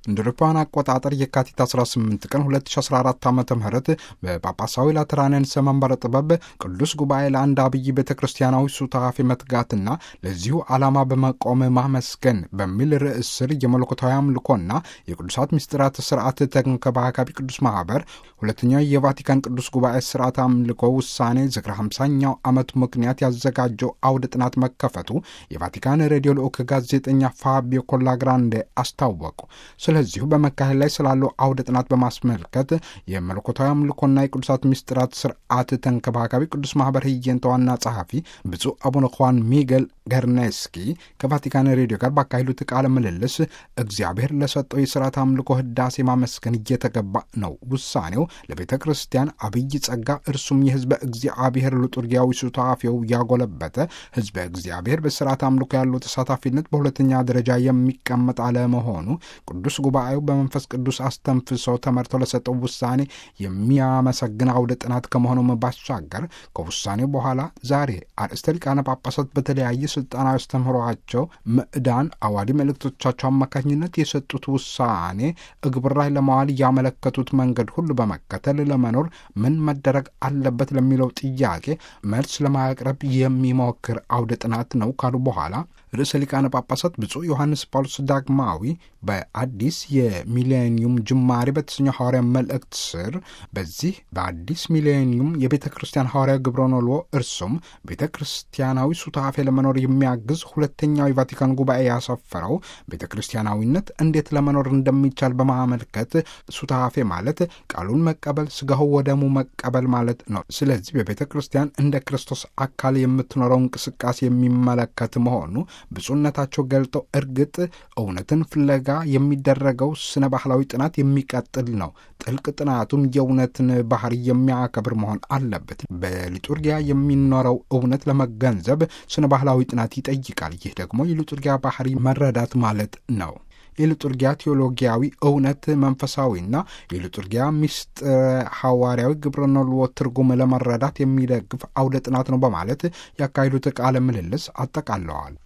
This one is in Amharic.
እንደ አውሮፓውያን አቆጣጠር የካቲት 18 ቀን 2014 ዓ ም በጳጳሳዊ ላትራንያንስ መንበረ ጥበብ ቅዱስ ጉባኤ ለአንድ አብይ ቤተ ክርስቲያናዊ ሱታፌ መትጋትና ለዚሁ ዓላማ በመቆም ማመስገን በሚል ርዕስ ስር የመለኮታዊ አምልኮና የቅዱሳት ምስጢራት ስርዓት ተንከባካቢ ቅዱስ ማህበር ሁለተኛው የቫቲካን ቅዱስ ጉባኤ ስርዓት አምልኮ ውሳኔ ዝክረ 50ኛው ዓመት ምክንያት ያዘጋጀው አውደ ጥናት መከፈቱ የቫቲካን ሬዲዮ ልዑክ ጋዜጠኛ ፋቢዮ ኮላግራንዴ አስታወቁ። ስለዚሁ በመካሄድ ላይ ስላለው አውደ ጥናት በማስመልከት የመለኮታዊ አምልኮና የቅዱሳት ምስጢራት ስርዓት ተንከባካቢ ቅዱስ ማህበር ህየንተ ዋና ጸሐፊ ብፁዕ አቡነ ኳን ሚጌል ገርኔስኪ ከቫቲካን ሬዲዮ ጋር ባካሄዱት ቃለ ምልልስ እግዚአብሔር ለሰጠው የስርዓት አምልኮ ህዳሴ ማመስገን እየተገባ ነው። ውሳኔው ለቤተ ክርስቲያን አብይ ጸጋ፣ እርሱም የህዝበ እግዚአብሔር ሉጡርጊያዊ ሱታፌው ያጎለበተ ህዝበ እግዚአብሔር በስርዓት አምልኮ ያለው ተሳታፊነት በሁለተኛ ደረጃ የሚቀመጥ አለመሆኑ ቅዱስ ጉባኤው በመንፈስ ቅዱስ አስተንፍሶ ተመርቶ ለሰጠው ውሳኔ የሚያመሰግን አውደ ጥናት ከመሆኑም ባሻገር ከውሳኔው በኋላ ዛሬ አርእስተ ሊቃነ ጳጳሳት በተለያየ ስልጣናዊ አስተምህሯቸው ምዕዳን አዋዲ መልእክቶቻቸው አማካኝነት የሰጡት ውሳኔ እግብር ላይ ለማዋል ያመለከቱት መንገድ ሁሉ በመከተል ለመኖር ምን መደረግ አለበት ለሚለው ጥያቄ መልስ ለማቅረብ የሚሞክር አውደ ጥናት ነው ካሉ በኋላ ርዕሰ ሊቃነ ጳጳሳት ብፁዕ ዮሐንስ ጳውሎስ ዳግማዊ በአዲስ የሚሌኒየም ጅማሬ በተሰኘው ሐዋርያ መልእክት ስር በዚህ በአዲስ ሚሌኒየም የቤተ ክርስቲያን ሐዋርያ ግብረ ኖልዎ እርሱም ቤተ ክርስቲያናዊ ሱታፌ ለመኖር የሚያግዝ ሁለተኛው የቫቲካን ጉባኤ ያሰፈረው ቤተ ክርስቲያናዊነት እንዴት ለመኖር እንደሚቻል በማመልከት ሱታፌ ማለት ቃሉን መቀበል፣ ስጋው ወደሙ መቀበል ማለት ነው። ስለዚህ በቤተ ክርስቲያን እንደ ክርስቶስ አካል የምትኖረው እንቅስቃሴ የሚመለከት መሆኑ ብፁዕነታቸው ገልጠው እርግጥ እውነትን ፍለጋ የሚደረገው ስነ ባህላዊ ጥናት የሚቀጥል ነው። ጥልቅ ጥናቱም የእውነትን ባህሪ የሚያከብር መሆን አለበት። በሊጡርጊያ የሚኖረው እውነት ለመገንዘብ ስነ ባህላዊ ጥናት ይጠይቃል። ይህ ደግሞ የሊጡርጊያ ባህሪ መረዳት ማለት ነው። የሊጡርጊያ ቴዎሎጊያዊ እውነት መንፈሳዊና የሊጡርጊያ ምስጢረ ሐዋርያዊ ግብረ ኖልዎ ትርጉም ለመረዳት የሚደግፍ አውደ ጥናት ነው በማለት ያካሄዱት ቃለ ምልልስ አጠቃለዋል።